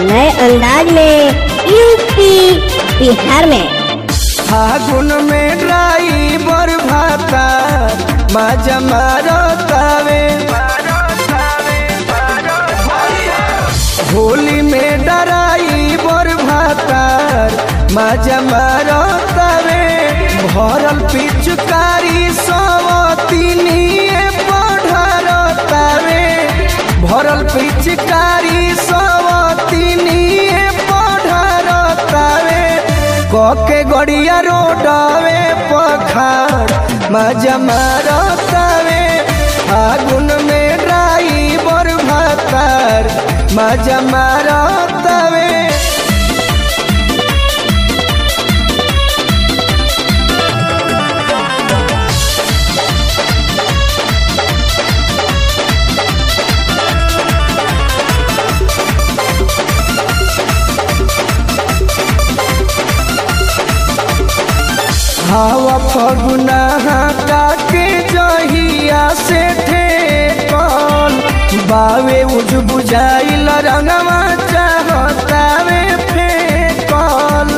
नए अंदाज में यूपी बिहार में फागुन में ड्राइवर भाता मजा मारतावे होली में ड्राइवर भातार मजा मारतावे भरल पिचकारी सवतिनिए पढ़रतावे भरल पिचकारी सवतिनिए पढ़रतावे कके गड़िया रोडवे पखार मजा मारतावे फागुन में ड्राइवर भातार मजा मारतावे हवा फगुना के जहिया से ठेकल बावे उज बुझाइल रंगवा चाहतावे फेकल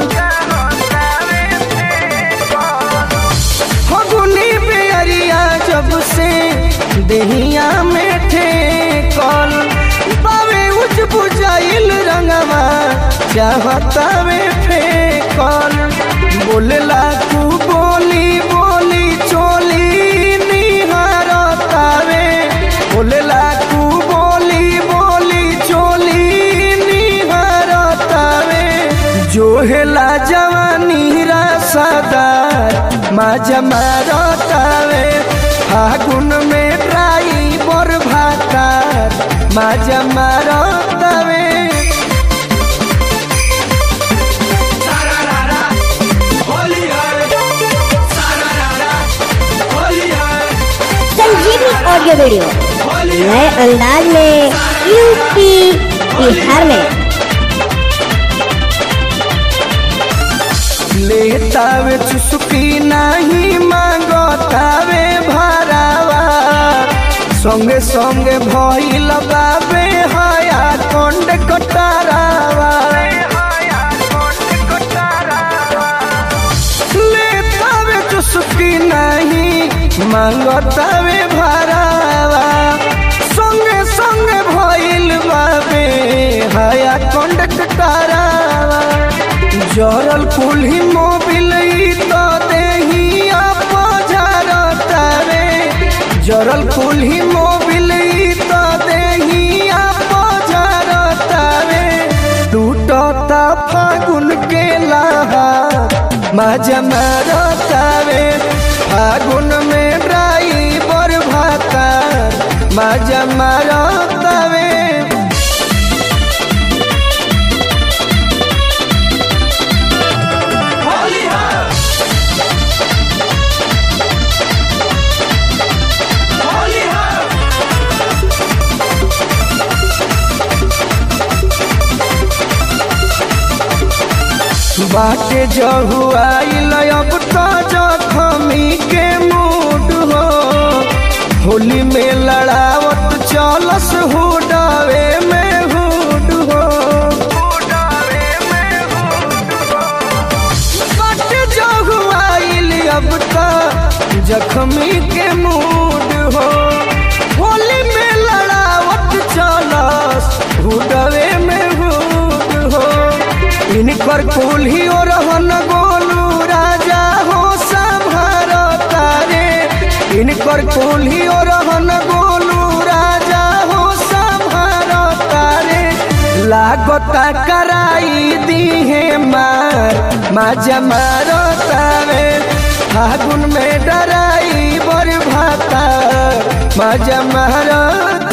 फगुनी बेरिया जब से देहिया में ठेकल बावे उज बुझाइल रंगवा चाहतावे फेकल बोलेला तू बोली बोली चोली निहारतावे बोलेला तू बोली बोली चोली निहारतावे जोहेला जवानी रसदार मजा मारतावे फागुन में ड्राइवर भातार मजा मारतावे संजीवनी ऑडियो वीडियो नए अंदाज में यूपी बिहार में लेतावे चुस्की नहीं मांगतावे भरावा संगे संगे भइल बाबे हया कंड कटारावा लेतावे चुस्की नहीं मांगतावे भरावा संगे संगे भइल बाबे हया कंड कटारावा जरल कुल्ही मोबिल तो देहिया पझरतावे जरल कुल्ही मोबिल तो देहिया पझरतावे टूटता फागुन के लहा मजा मारतावे फागुन में ड्राइवर भाता मजा मारतावे बाटे जहुआइल अब तो जखमी के मूड हो होली में लड़ावत चलस हुडावे में हुड हो बाटे जहुआइल अब तो जखमी के मूड हो होली में लड़ावत चलस हुडावे में हुड हो इनकर कुल्ही और रहन गोलू राजा हो संभार तारे इनकर कुल्ही और रहन गोलू राजा हो संभार तारे लागता कराई दीहे मार मजा मारो तारे फागुन में डराई बर भाता मजा मारो